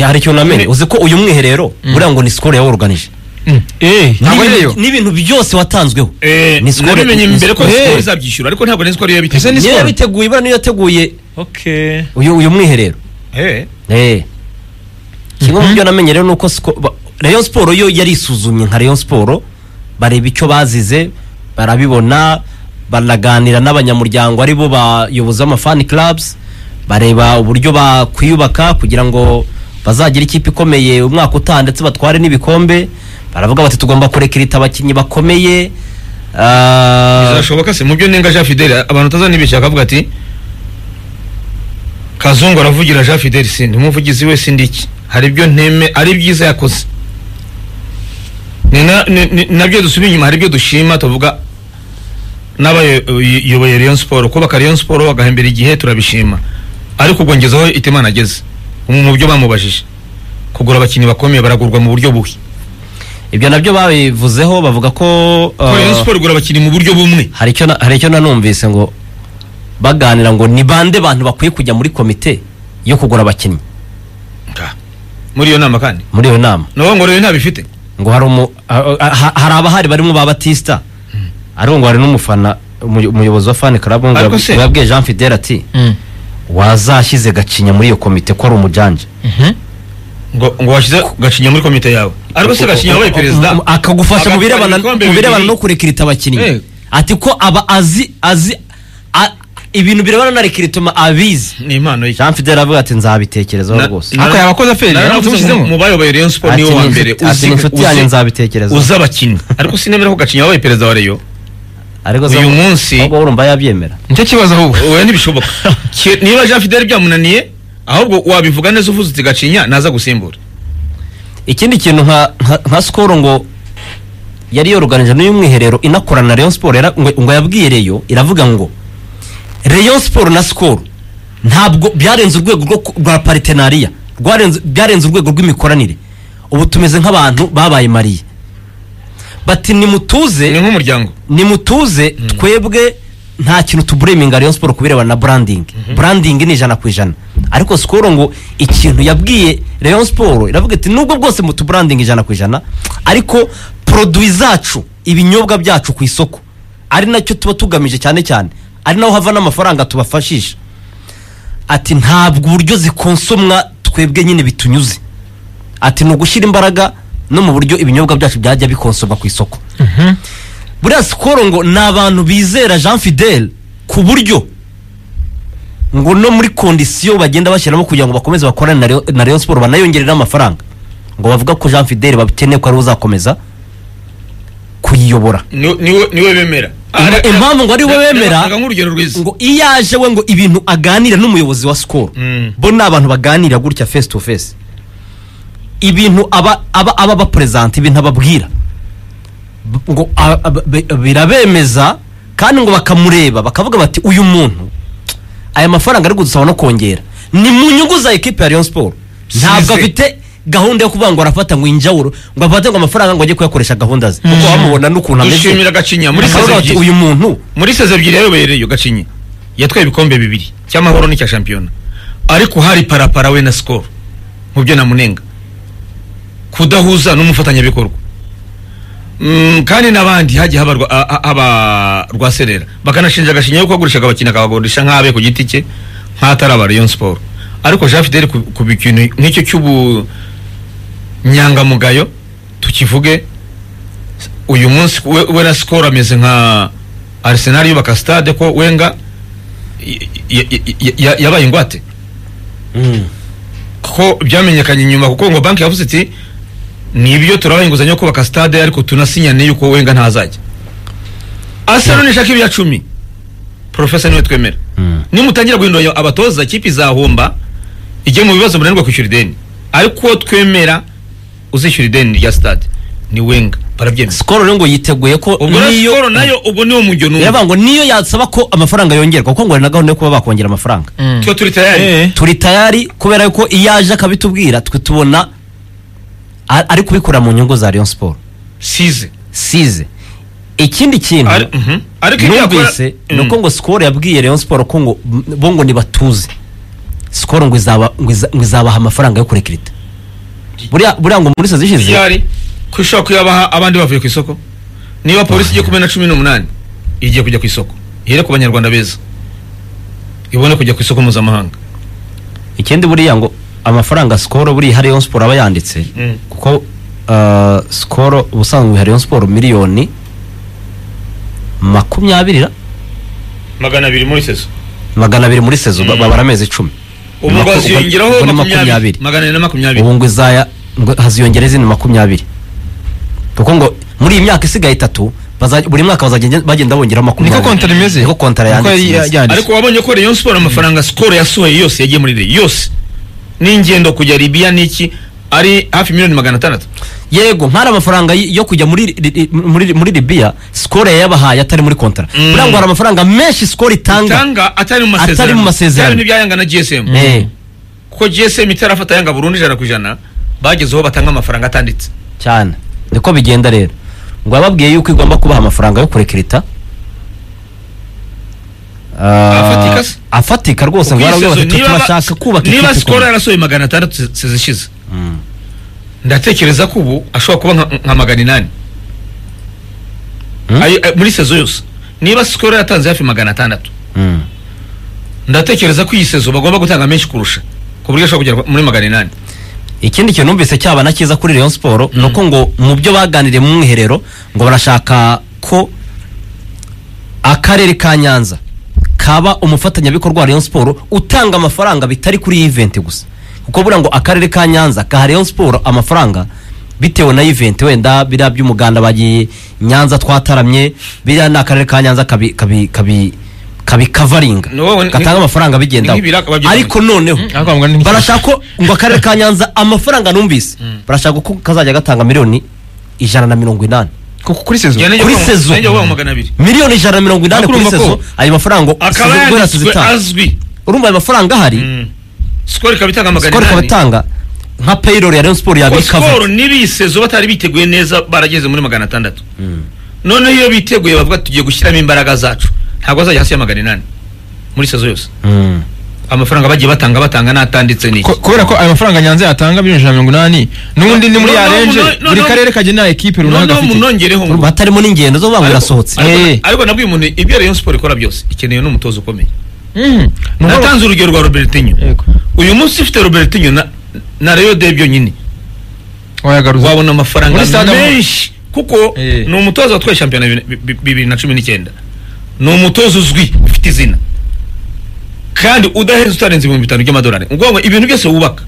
hari ikintu namenye uzi ko uyu mwiherero buriya ngo ni sikoro yawuruganije ntabwo ari yo n'ibintu byose watanzweho Eh, Ni score- nabimenye ni mbere ko score- sikoro Hey. izabyishyura ariko ntabwo nari sikoro Ese yabiteguye ni- niyo score. yabiteguye buriya niyo yateguye okay uyu uyu mwiherero Eh, Eh. kimwe mu byo namenye rero ni uko siko- ba- rayon siporo yo yari isuzumye nka rayon siporo bareba icyo bazize barabibona baraganira n'abanyamuryango ari bo bayobozi b'amafani clubs bareba uburyo bakwiyubaka kugira ngo bazagire ikipe ikomeye umwaka utaha ndetse batware n'ibikombe baravuga bati tugomba kurekerita abakinnyi bakomeye Ah, bizashoboka se mu byo nenga jean fidele abantu utazanibeshya akavuga ati kazungu aravugira jean fidele sindi umuvugizi we sindi iki hari ibyo nteme ari byiza yakoze Ni na- ni- ni- nabyo dusubira inyuma hari ibyo dushima tuvuga n'abayoboye rayon siporo kubaka rayon siporo bagahembera igihe turabishima ariko ubwo ngeze aho itimana ageze mu mu byo bamubajije kugura abakinnyi bakomeye baragurwa mu buryo bubi ibyo nabyo babivuzeho bavuga ko Ko ah, rayon siporo igura abakinnyi mu buryo bumwe hari icyo na- hari icyo nanumvise ngo baganira ngo ni bande bantu bakwiye kujya muri komite yo kugura abakinnyi muri iyo nama kandi muri iyo nama nabo ngo rero ntabifite ngo hari umu ha- ha- hari abahari barimo ba batista ariko ngo hari n'umufana umuyo- umuyobozi wa fani karabu ngo Ariko se- yab- yabwiye jean fidel ati Mm. wazashyize gacinya muri iyo komite ko ari umujanja Mhm. ngo ngo washyize gacinya muri komite yawe ariko se gacinya wabaye perezida akagufasha mu Agatwara birebana ibikombe mu birebana bibiri. no kurekirita abakinnyi Eh. ati ko aba azi azi a- ibintu birebana na rekiritoma abizi ni impano ye jean fidel avuga ati nzabitekerezaho Na- rwose na- Ariko yabakoze aferi, naravuze yaramutse ngo umushyizemo? mu bayoboye rayon siporo Ati niwe wa ni mbere inshuti- ati ni inshuti yanjye nzabitekerezaho. uzi abakinnyi ariko sinemera ko gacinya wabaye perezida wa rayon ariko uyu munsi ahubwo urumva yabyemera nicyo kibazo ahubwo wowe ntibishoboka Ki- niba jean fidel byamunaniye ahubwo wabivuga neza uvuze uti gacinya naza gusimbura ikindi kintu nka nka- nka sikoro ngo yari yoruganije n'uyu mwiherero inakorana na Rayon Sport yara- ngo, ngo yabwiye Rayon iravuga ngo Rayon Sport na Skol ntabwo byarenze urwego rwo ku- rwa partenariat rwarenze byarenze urwego rw'imikoranire ubu tumeze nk'abantu babaye mariye bati nimutuze ni nk'umuryango nimutuze twebwe nta kintu tubureminga Rayon Sport kubirebana na branding branding ni ijana ku ijana ariko Skol ngo ikintu yabwiye Rayon Sport iravuga iti nubwo bwose mutubranding ijana ku ijana ariko produit zacu ibinyobwa byacu ku isoko ari nacyo tuba tugamije cyane cyane ari naho hava n'amafaranga tubafashisha ati ntabwo uburyo zikonsomwa twebwe nyine bitunyuze ati ni ugushyira imbaraga no mu buryo ibinyobwa byacu byajya bikonsomwa ku isoko buriya sikoro ngo ni abantu bizera jean fidel ku buryo ngo no muri kondisiyo bagenda bashyiramo kugira ngo bakomeze bakorane na Rayon- na rayon siporo banayongerere amafaranga ngo bavuga ko jean fidel bakeneye ko ariwe uzakomeza kuyiyobora Ni- niwe niwe bemera Impa- impamvu ngo ari we bemera- Reka nk'urugero rwiza ngo iyo aje we ngo ibintu aganira n'umuyobozi wa sikoro Mm. bo ni abantu baganira gutya face to face ibintu aba aba aba baperezanta ibintu ababwira B- ngo a- a- be- birabemeza kandi ngo bakamureba bakavuga bati uyu muntu aya mafaranga ari gudusaba no kongera ni mu nyungu za ekipa ya Rayon Sport ntabwo Size. afite gahunda yo kuvuga ngo arafata ngo injawuro ngo afate ngo amafaranga ngo ajye kuyakoresha gahunda ze kuko bamubona n'ukuntu ameze dushimira gacinya muri bakavuga seze bati ebyiri uyu muntu muri seze ebyiri yayoboye reyo gacinya yatwaye ibikombe bibiri cy'amahoro n'icya shampiyona ariko hari parapara we na sikoro mu byo namunenga kudahuza n'umufatanyabikorwa Mm, kandi n'abandi hagiye haba rwa- a- a- haba rwaserera bakanashinja agashinya yuko agurishaga abakinnyi akabagurisha nk'abe ku giti cye nk'atari aba Rayon Sport ariko Jean Fidel ku ku bikintu nk'icyo cy'ubunyangamugayo tukivuge uyu munsi we, we na Skol ameze nka Arsenal yubaka stade ko Wenga y- y- y- y- yabaye ingwate ko byamenyekanye nyuma kuko ngo banki yavuze iti nibyo turabaha inguzanyo yo kubaka stade ariko tunasinyane yuko wenga ntazajya arsenal nishaka ibya cumi profesa niwe twemera nimutangira guhindura abatoza ikipe izahomba ijye mu bibazo munanirwa kwishyura ideni ariko uwo twemera uzishyura ideni rya stade ni wenga barabyemeza sikoro rero ngo yiteguye ko ubwo rero siporo nayo ubwo niwo mujyo Yavuga numva ngo niyo yatsaba ko amafaranga yongerwa kuko ngo hari na gahunda yo kuba bakongera amafaranga twe turi tayari Eh. turi tayari kubera yuko iyo aje akabitubwira twe tubona a- ari kubikora mu nyungu za Rayon Sport size size ikindi kintu Ari- mhm. ariko ibyo yakora numvise ni uko ngo sikoro yabwiye Rayon Sport ko ngo bo ngo nibatuze sikoro ngo izaba- ngo iza- ngo izabaha amafaranga yo kurekirita buriya buriya ngo muri sazi ishize byari ko ishobora kuyabaha abandi bavuye ku isoko niba polisi igiye kumena cumi n'umunani igiye kujya ku isoko ihere ku banyarwanda beza ibone kujya ku isoko mpuzamahanga ikindi buriya ngo amafaranga sikoro buriya hariyo siporo aba yanditse Mm. kuko ah, sikoro ubusanzwe hariyo siporo miliyoni makumyabiri ra? magana abiri muri sezo magana abiri muri sezo ba- Mm. babara amezi icumi ubu ngo Maku- ubwo haziyongeraho ni makumyabiri magana ane na makumyabiri ubu ngo izaya ngo haziyongera izindi makumyabiri kuko ngo muri iyi myaka isigaye itatu baza- buri mwaka bazagenda bagenda bongera makumyabiri niko kontara imeze niko kontara Niko yanditse yari imeze. yanditse. ariko wabonye ko rayon siporo amafaranga sikoro yasohoye yose yagiye muri reyo yose n'ingendo kujya libiya n'iki ari hafi miliyoni magana atandatu yego nk'ari amafaranga y- yo kujya muri ri- ri- muri muri libiya sikoro yayabahaye atari muri kontara Mm. buriya ngo hari amafaranga menshi sikoro itanga tanga atari mu Atari masezerano mu masezerano. Byari n'ibyayanga na gsm Eh, kuko gsm itarafata yanga burundu ijana ku ijana bagezeho batanga amafaranga atanditse cyane niko bigenda rero ngo wababwiye yuko igomba kubaha amafaranga yo kurekirita Ah, Afatika se? afatika rwose ngo barabwira bati Niba ba- turashaka kubaka niba ikipe sikoro ikomeye." yarasohoye magana atandatu se- sezishize Mm. ndatekereza ko ubu ashobora kuba nka- nka magana inani Hmm? Ayo- ayo- muri sezo yose niba sikoro yatanze hafi magana atandatu Mm. ndatekereza ko iyi sezo bagomba gutanga menshi kurusha ku buryo ashobora kugera muri magana inani ikindi kintu numvise cyaba na cyiza kuri Rayon Sport ni uko ngo mu byo baganiriye mu mwiherero ngo barashaka ko akarere ka Nyanza kaba umufatanyabikorwa wa Rayon Sport utanga amafaranga bitari kuri iyi event gusa kuko buriya ngo akarere ka Nyanza kaha Rayon Sport amafaranga bitewe na event wenda biriya by'umuganda bagiye Nyanza twataramye biriya ni akarere ka Nyanza kabi kabi kabi kabikavaringa Ni wowe- gatanga amafaranga bigendaho ni nk'ibiraka babyita- ariko noneho Mm, ariko bavuga ni- barashaka ko ngo akarere ka nyanza amafaranga numvise barashaka ko kazajya gatanga miliyoni ijana na mirongo inani kuko kuri sezo Njye kuri nijya sezo. nijya kuvuga magana abiri miliyoni ijana na mirongo inani Ariko kuri urumva ko- sezo ayo mafaranga ngo akaba sezo guhera yanditswe tuzitanga azwi urumva ayo mafaranga ahari Mm. sikoro ikaba itanga magana sikoro ikaba inani itanga nka payroll ya rayon sport Kuko sikoro yabikava n'ibisezo batari biteguye neza barageze muri magana atandatu noneho iyo biteguye bavuga tugiye gushyiramo imbaraga zacu ntabwo azajya hasi ya magana inani muri sezo yose Mm. amafaranga bagiye batanga batanga n'atanditse ni iki? Ko- kubera ko ayo mafaranga nyanza yatanga miliyoni ijana na mirongo inani n'ubundi ni muri No, no, ya renje no, no, buri no. karere kagena ekipe runaka noneho gafite munongereho ngo- urumva hatarimo n'ingendo zo banga Ariko- birasohotse ariko- Eh. ariko nabwiye umuntu ibyo rayon siporo ikora byose ikeneye n'umutozo ukomeye Mm, ni ukuvuga- natanze urugero rwa robertinho Yego. uyu munsi ufite robertinho na- na rayo de byonyine wayagaruza wabona amafaranga Muri stade amahoro. menshi kuko Eh. ni umutoza watwaye shampiyona bibiri- bi- bi- bibiri na cumi n'icyenda ni umutoza uzwi ufite izina kandi udaheza utarenze ibihumbi bitanu by'amadolari ubwo ngo ibintu byose wubaka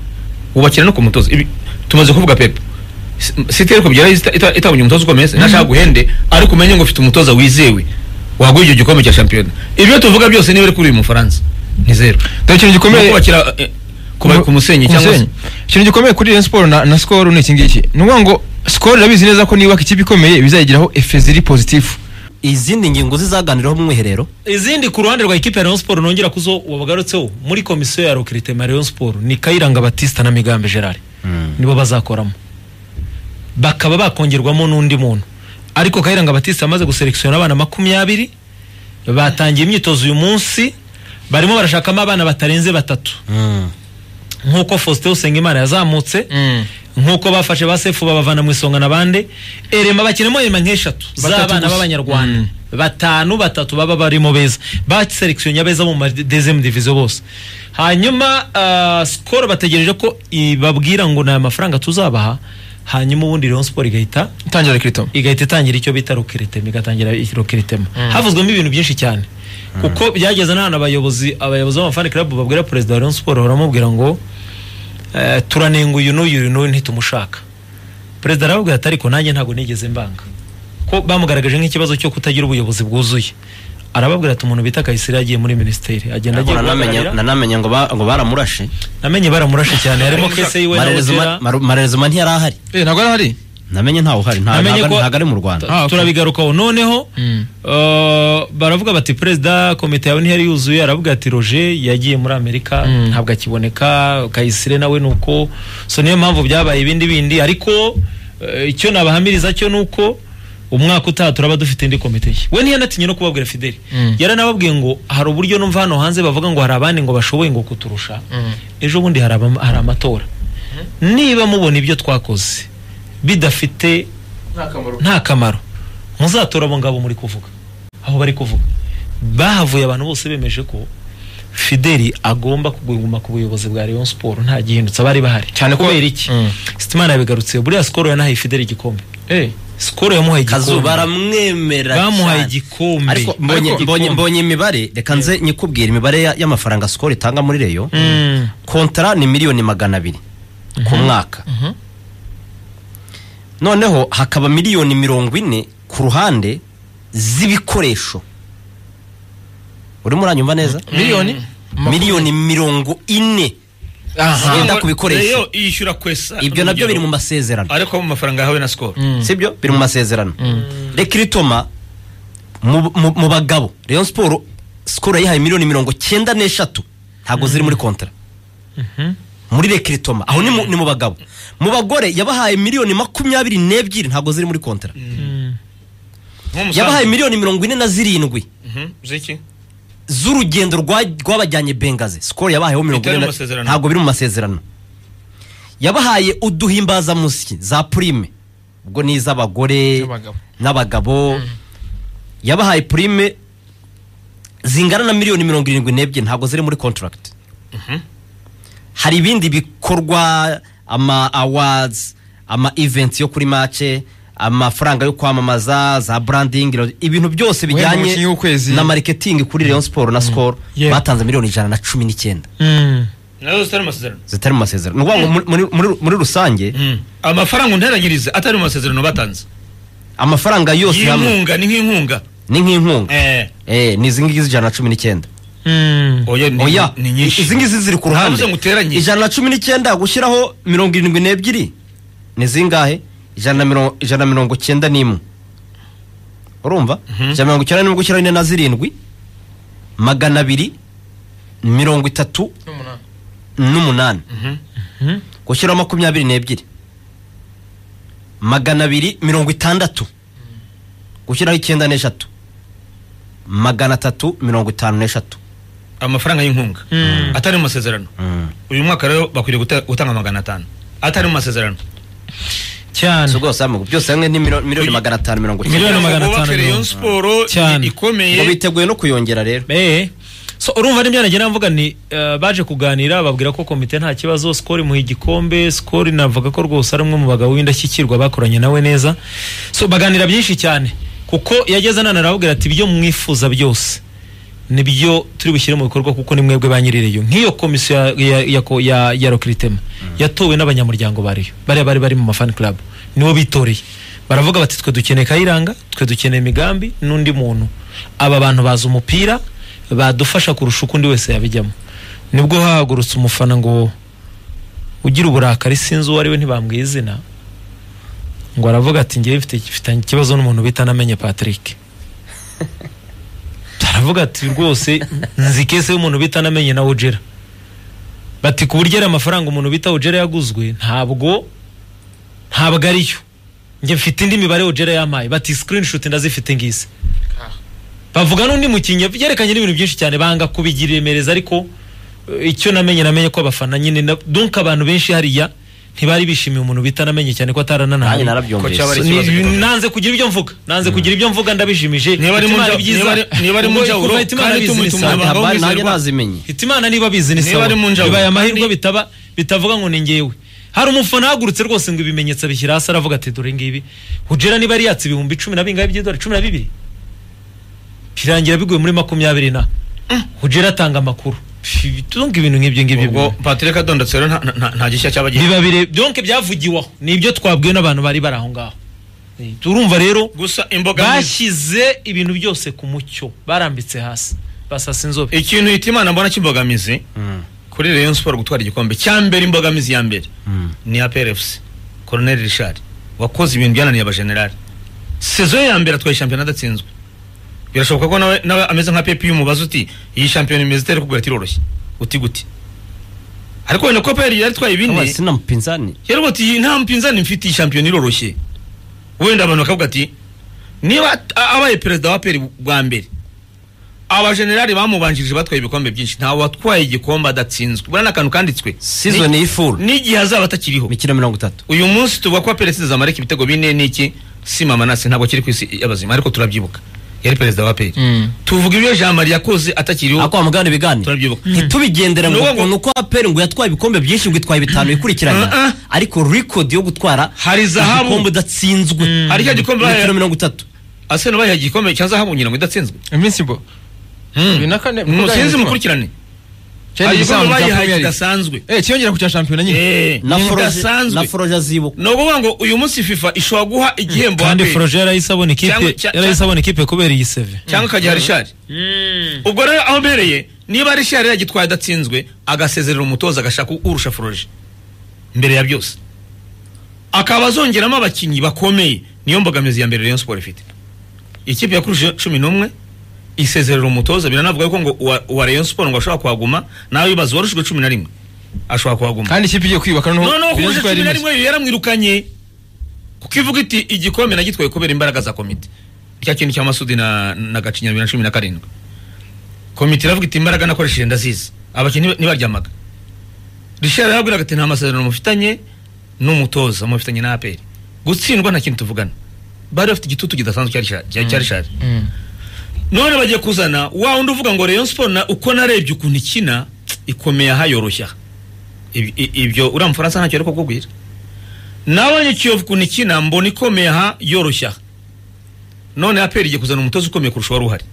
wubakira no ku mutoza Ibi- tumaze kuvuga pepe S- site ariko byaraye ita- ita- itabonye umutoza ukomeye se nashaka guhende ariko umenye ngo ufite umutoza wizewe waguha icyo gikombe cya shampiyona ibyo tuvuga byose niba ari kuri uyu mufaransa ni zeru dore ikintu gikomeye kubakira eh, kubaka umusenyi cyangwa se ikintu gikomeye kuri Rayon Sport na, na Skol ni iki ngiki ni ukuvuga ngo Skol irabizi neza ko nibaka ikipe ikomeye bizayigiraho efe ziri pozitifu izindi ngingo zizaganiraho mu mwiherero izindi ku ruhande rwa ikipe ya Rayon Sport nongera kuzo wabagarutseho muri komisiyo ya recrutement ya Rayon Sport ni Kayiranga Batista na Migambe Gerard nibo bazakoramo bakaba bakongerwamo n'undi muntu ariko Kayiranga Batista amaze guselekisiona abana makumyabiri batangiye imyitozo uyu munsi barimo barashakamo abana batarenze batatu nk'uko Faustin Usengimana yazamutse nk'uko bafashe ba sefu babavana mu isonga na bande erema bakinamo erema nk'eshatu Batatu z'abana gusa. b'abanyarwanda Mm. batanu batatu baba barimo beza baselekisiyo nyabeza mu madezemu diviziyo bose hanyuma ah, sikoro bategereje ko ibabwira ngo ni aya mafaranga tuzabaha hanyuma ubundi Rayon Sport igahita itangira rikirito igahita itangira icyo bita rokiritema igatangira rokiritema havuzwemo ibintu byinshi cyane kuko byageze n'ahantu abayobozi abayobozi b'amafani club babwira perezida wa Rayon Sport baramubwira ngo eh, turanenga uyu n'uyu uyu n'uyu ntitumushaka perezida arababwira ati ariko nanjye ntabwo nigeze mbanga ko bamugaragaje nk'ikibazo cyo kutagira ubuyobozi bwuzuye arababwira ati umuntu bita Kayisire yagiye muri minisiteri agenda agiye guhagararira nanamenya ngo ba- ngo baramurashe namenye baramurashe cyane harimo kese yiwe na Ozera. Marerezuma- Maru- marerezuma ntiyari ahari eh ntabwo ari hari namenye ntawe uhari nta- Namenye ntago- ko- ntago ari mu rwanda Ah, okay. turabigarukaho noneho Mm. eh, baravuga bati perezida komite yawe ntiyari yuzuye aravuga ati roger yagiye muri amerika Mm. ntabwo akiboneka kayisire nawe ni uko so niyo mpamvu byabaye ibindi bindi ariko eh, icyo nabahamiriza cyo ni uko umwaka utaha turaba dufite indi komite nshya we ntiyanatinye no kubabwira fideli Mm. yaranababwiye ngo hari uburyo numva hano hanze bavuga ngo hari abandi ngo bashoboye ngo kuturusha Mm. ejo bundi hari abama- hari amatora niba mubona ibyo twakoze bidafite nta kamaro muzatora abo ngabo muri kuvuga aho bari kuvuga bahavuye abantu bose bemeje ko fideli agomba kuguma ku buyobozi bwa rayon siporo nta gihindutse abari bahari Cyane ko- kubera iki Mm. sitimana yabigarutseho buriya sikoro yanahaye fideli igikombe Eh, sikoro yamuhaye kazu igikombe baramwemera bamuhaye cyane. igikombe ariko mbonye- Ariko- mbonye- mbonye imibare reka nze nyikubwire imibare ya- y'amafaranga sikoro itanga muri reyo Mm. kontara ni miliyoni magana abiri ku mwaka mhm. noneho hakaba miliyoni mirongo ine ku ruhande z'ibikoresho urimo uranyumva neza miliyoni miliyoni mirongo ine Aha. Zigenda Ngo ku bikoresho. Rayon yishyura kwesa ibyo nabyo biri mu masezerano ariko mu mafaranga yahawe na sikoro Mm. sibyo biri mu masezerano reka iritoma mu- mu mu bagabo rayon siporo sikoro yayihaye miliyoni mirongo cyenda n'eshatu ntabwo ziri muri kontara muri reka iritoma aho ni mu- ni mu bagabo mu bagore yabahaye miliyoni makumyabiri n'ebyiri ntabwo ziri muri kontara nk'umusanzu. yabahaye miliyoni mirongo ine na zirindwi Mhm, z'iki z'urugendo rwa- rwabajyanye bengazi sikoro yabahayeho mirongo Bitari ine mu na- masezerano. ntabwo biri mu masezerano yabahaye uduhimbazamusyi za purime ubwo ni iz'abagore N'abagabo. n'abagabo yabahaye purime zingana na miliyoni mirongo irindwi n'ebyiri ntabwo ziri muri kontaragiti hari ibindi bikorwa ama awards ama events yo kuri mace amafaranga yo kwamamaza za branding ibintu byose Wenda umukinnyi bijyanye w'ukwezi. na marketing kuri Rayon Sport na Skol Yeah. batanze miliyoni ijana na cumi n'icyenda Mm. nazo zitari mu masezerano zitari mu masezerano ni ukuvuga ngo muri, muri- muri, muri rusange amafaranga unteranyiriza atari mu masezerano batanze amafaranga yose hamwe y'inkunga ni nk'inkunga ni nk'inkunga Eh, eh, ni izi ngizi ijana na cumi n'icyenda Mm. oya ni- oya ni nyinshi izi ngizi ziri ku ruhande Navuze ngo uteranye. ijana na cumi n'icyenda gushyiraho mirongo irindwi n'ebyiri ni zingahe ijana na mirongo ijana na mirongo cyenda n'imwe urumva ijana na mirongo icyenda n'imwe gushyiraho ine na zirindwi magana abiri mirongo itatu N'umunani. n'umunani Mhm. gushyiraho makumyabiri n'ebyiri magana abiri mirongo itandatu gushyiraho icyenda n'eshatu magana atatu mirongo itanu n'eshatu amafaranga y'inkunga atari mu masezerano uyu mwaka rero bakwiriye guta- gutanga magana atanu atari mu masezerano cyane si rwose hamwe byose hamwe ni milo- miliyoni magana atanu mirongo Miliyoni icyenda Kugira ngo magana atanu bubake mirongo Rayon itanu. siporo Cyane. i- ngo ikomeye biteguye no kuyongera rero Eh. so urumva n'ibyo nagira mvuga ni eh, baje kuganira babwira ko komite nta kibazo skori muha igikombe skori navuga ko rwose ari umwe mu bagabo w'indashyikirwa bakoranye nawe neza so baganira byinshi cyane kuko yageze none arababwira ati ibyo mwifuza byose nibyo turi bushyire mu bikorwa kuko ni mwebwe ba nyirireyo nk'iyo komisiyo ya, ya, ya, ko- ya, ya rokiritema yatowe n'abanyamuryango ba Rayon bariya bari bari mu mafani club nibo bitoreye baravuga bati twe dukeneye kayiranga twe dukeneye imigambi n'undi muntu aba bantu bazi umupira badufasha kurusha uko undi wese yabijyamo nibwo hahagurutse umufana ngo ugira uburakari sinzi uwo ari we ntibambwiye izina ngo aravuga ati ngewe mfite mfitanye ikibazo n'umuntu bita namenye Patrick aravuga ati rwose nzi kese y'umuntu bita namenye na ugera bati ku buryo ari amafaranga umuntu bita ugera yaguzwe ntabwo ntabwo ariyo njye mfite indi mibare ugera yampaye bati screenshot ndazifite ngizi bavuga n'undi mukinnyi byerekanye n'ibintu byinshi cyane banga kubigira iremereza ariko eh, icyo namenye namenye ko abafana nyine na- donc abantu benshi hariya ntibari bishimiye umuntu bita namenye cyane ko atarananahaye nanjye Ko narabyumvise cyaba ari- Ni- ikibazo gikomeye. nanze kugira ibyo mvuga nanze kugira ibyo mvuga ndabishimije Niba ari mu Hitimana nja- byiza. niba ari- niba ari mu Ngo njawuro, kuva Hitimana kandi bizi ni tumutume sawa. abantu Haba- bawizerwa. nanjye nazimenye Hitimana niba abizi ni Niba sawa ari mu njawuro, bibaye amahirwe kandi- bitaba bitavuga ngo ni ngewe hari umufana ahagurutse rwose ngo ibimenyetso abishyira hasi aravuga ati dore ngibi hujera niba yari yatse ibihumbi cumi na bingahe by'idolari cumi na bibiri birangira biguye muri makumyabiri na hujera atanga amakuru Pfi, tunga ibintu nk'ibyo ngibyo bibaho. ubwo patrick adondetse rero nta- nta- nta gishya cyaba gihari biba bire byonke byavugiweho ni ibyo twabwiwe n'abantu bari bari aho ngaho Eh, turumva rero gusa imbogamizi bashyize ibintu byose ku mucyo barambitse hasi basasa inzobe ikintu hita imana mbona cy'imbogamizi kuri Rayon Sport gutwara igikombe cya mbere imbogamizi ya mbere ni ya PRFC Colonel Richard wakoze ibintu byananiye abajenerali saison ya mbere atwaye shampiyona adatsinzwe birashoboka ko nawe nawe ameze nka Pepe umubaza uti iyi shampiyona imeze itari kugura tiroroshye uti gute ariko wenda ko PRFC yari atwaye Aba ibindi sina mpinzani yaravuga ati nta mpinzani mfite iyi shampiyona iroroshye wenda abantu bakavuga ati niba at- a- abaye perezida wa peri bwa mbere abajenerali bamubanjirije batwaye ibikombe byinshi ntawe watwaye igikombe adatsinzwe buriya ni akantu kanditswe Season Ni- y'ifuru. n'igihe azaba atakiriho imikino mirongo itatu uyu munsi tuvuga ko perezida zamareka ibitego bine n'iki si mama nasi ntabwo kiri ku isi y'abazima ariko turabyibuka yari perezida wa peri Mm. tuvuga ibyo jean marie yakoze atakiriho ako wamugana ibigane Turabyibuka. ntitubigendere ngo Ni uwo ngo- ukuntu uko aperi ngo yatwaye ibikombe byinshi ngo itwaye bitanu Uh-uh. bikurikiranya ariko record yo gutwara Hari zahabu. igikombe udatsinzwe Hari cya gikombe bahaye- imikino mirongo itatu asena bayiha igikombe cya zahabu ngira ngo idatsinzwe iminsi bo bibiri na kane- umusinzi mukurikirane cyari hari igisambu igikombe cya bayihaye premier kidasanzwe eh cyiyongera ku cya shampiyona nyine Eh, na foroje na kidasanzwe foroje azibuka ni ukuvuga ngo uyu munsi fifa ishobora guha igihembo kandi Aperi. foroje yarahise abona ikipe Cyangwa- cya- yarahise abona ikipe kubera iyi seve cyangwa ukajya harishari ubwo rero aho mbereye niba harishari yagitwaye adatsinzwe agasezerera umutoza agashaka urusha foroje mbere ya byose akaba azongeramo abakinnyi bakomeye niyo mbogamizi ya mbere rayon siporo ifite ikipe yakuruje cumi n'umwe isezerera umutoza biranavuga yuko ngo uwa- uwa rayon siporo ngo ashobora kuhaguma nawe bibaza uwarushijwe cumi na rimwe ashobora kuhaguma kandi ikipe igiye kwiyubaka noneho noneho Rayon kuruje Sport cumi na yarimeze. rimwe yo yaramwirukanye kuko ivuga iti igikombe nagitwaye kubera imbaraga za komite cya kintu cya masudi na, na gacinya bibiri na cumi na karindwi komite iravuga iti imbaraga nakoresheje ndazizi abakinnyi ntibaryamaga rishari yarabwiraga ati nta masezerano mufitanye n'umutoza mufitanye na aperi gutsindwa nta kintu tuvugana bari bafite igitutu kidasanzwe cya Richard- cya- cya rishari Mm. none bagiye kuzana wa wundi uvuga ngo rayon siporo na- uko narebye ukuntu ikina ikomeye aha yoroshya aha." Ibi- i- ibyo uriya mufaransa ntacyo ari kukubwira nabonye kiyovu ukuntu ikina mbona ikomeye aha yoroshya aha. none aperi igiye kuzana umutoza ukomeye kurusha wari uhari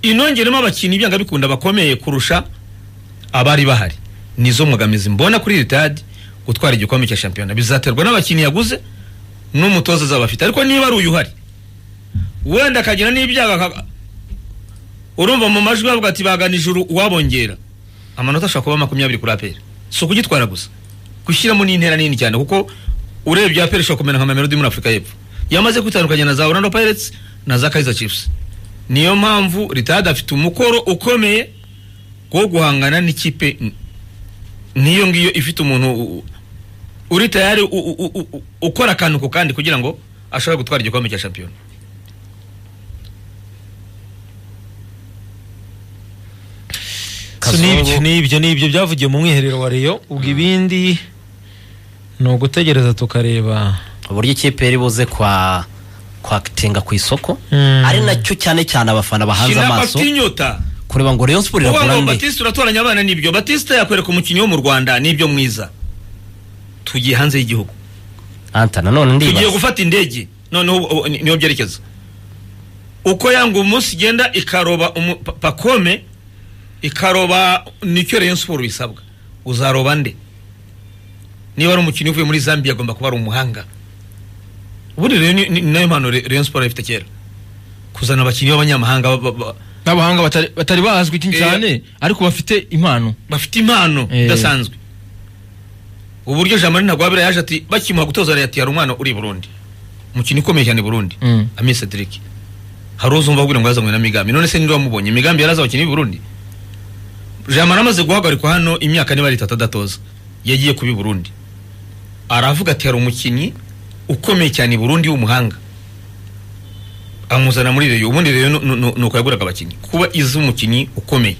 inongeremo abakinnyi byanga bikunda bakomeye kurusha abari bahari nizo mbogamizi mbona kuri iri tadi gutwara igikombe cya shampiyona bizaterwa n'abakinnyi yaguze n'umutoza azaba afite ariko niba ari uyu uhari wenda akagira n'ibyago aka- urumva mu majwi bavuga ati bagana ijuru uwabongera amanota ashobora kuba makumyabiri kuri aperi si ukugitwara gusa gushyiramo n'intera nini cyane kuko urebye aperi ishobora kumera nka mamelodi muri afurika y'epfo yamaze kwitandukanya na za orlando pirates na za kaizer chiefs niyo mpamvu ritade afite umukoro ukomeye wo guhangana n'ikipe n- n'iyo ngiyo ifite umuntu u- u- uri tayari u- u- u- u- ukora akantu ku kandi kugira ngo ashobore gutwara igikombe cya shampiyona so n'ibyo n'ibyo n'ibyo byavugiye mu mwiherero wa Rayon ubwo ibindi ni ugutegereza tukareba uburyo ikipe yari buze kwa kwatenga ku isoko Mm. ari nacyo cyane cyane abafana bahanze shinaba amaso batinyota kureba ngo rayon siporo uvuga iragura ngo nde batista uratoranya abana nibyo batista yakwereka umukinnyi wo mu rwanda nibyo mwiza tugiye hanze y'igihugu anta nanone tugiye ndibaza gufata indege noneho ubu- ubu ni- niho byerekeza uko yanga umunsi igenda ikaroba umu- pa- pakome ikaroba nicyo rayon siporo bisabwa uzaroba nde niba ari umukinnyi uvuye muri zambia agomba kuba ari umuhanga ubundi rero ni- ni ni nayo mpano Re- rayon siporo ifite kera kuzana abakinnyi b'abanyamahanga ba- ba- ba- n'abahanga batari- batari bazwi Eh. cyane ariko bafite impano bafite impano Eh. idasanzwe uburyo jean marie ntagwabira yaje ati bakimuha gutoza leta yari umwana uri i burundi umukino ukomeye cyane i burundi Mm. ami cedric hari uzumva kugira ngo yazanywe na migambi none se niba wamubonye migambi yari azi abakinnyi b'i burundi jean marie amaze guhagarikwa hano imyaka niba leta atadatoza yagiye kuba i burundi aravuga ati hari umukinnyi ukomeye cyane i burundi w'umuhanga amuzana muri reyo ubundi reyo ni- ni ni uko yaguraga abakinnyi kuba izi umukinnyi ukomeye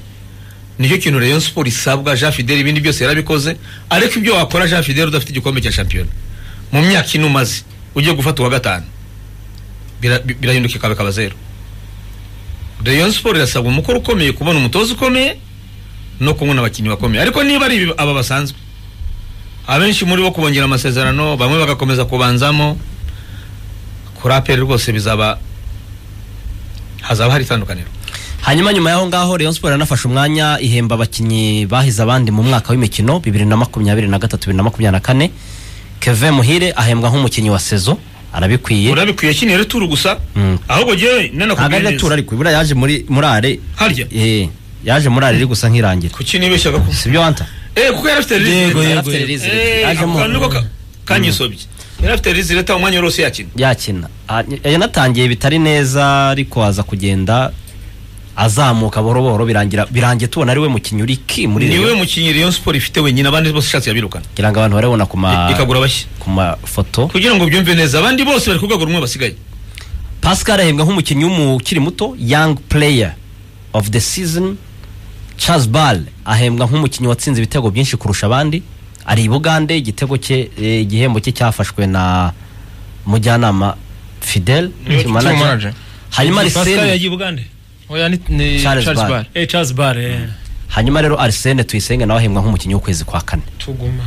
nicyo kintu Rayon Sport isabwa Jean Fidel ibindi byose yarabikoze ariko ibyo wakora Jean Fidel udafite igikombe cya shampiyona mu myaka ine umaze ugiye gufata uwa gatanu bira- bi- birahinduka ikaba ikaba zero Rayon Sport irasabwa umukoro ukomeye kubona umutoza ukomeye no kubona abakinnyi bakomeye ariko niba ari ibi- aba basanzwe abenshi muri bo kubongera amasezerano bamwe bagakomeza kubanzamo kuri aperi rwose bizaba hazaba hari itandukaniro hanyuma nyuma y'aho ngaho rayon siporo yanafashe umwanya ihemba abakinnyi bahize abandi mu mwaka w'imikino bibiri na makumyabiri na gatatu bibiri na makumyabiri na kane keve muhire ahembwa nk'umukinnyi wa sezo arabikwiye urabikwiye kino rero turu gusa Mm. ahubwo jyewe ntabwo ari nanakubwiye natura neza ariko buriya yaje muri murare harya eh yaje murare iri gusa nk'irangira kuki nibeshyaga ko sibyo wanta eh kuko yari afite rizireta Yego, Yari yego, afite yego. release, Eh, yajemo ako kantu niko ka- kanyisobye yari afite rizireta umwanya wose yakina yakina Ah, yanatangiye bitari neza ariko aza kugenda azamuka buhoro buhoro birangira birangiye tubona ari we mukinnyi uri ki muri ni we Rayon mukinnyi rayon siporo ifite wenyine abandi bose ishatse yabirukana kugira ngo abantu barabona ku ma ikagura abashya ku mafoto kugira ngo byumve neza abandi bose bari ku rwego rumwe basigaye pascal ahembwa nk'umukinnyi w'umu- ukiri muto young player of the season charles ball ahembwa nk'umukinnyi watsinze ibitego byinshi kurusha abandi ari i bugande igitego cye eh, igihembo cye cyafashwe na mujyanama fidel Ni team manager. hanyuma pascal arisene yagiye ubugande oya ni ni Charles Charles Barr. Barr eh charles bare hanyuma rero arisene tuyisenge nawe ahembwa nk'umukinnyi w'ukwezi kwa kane tuguma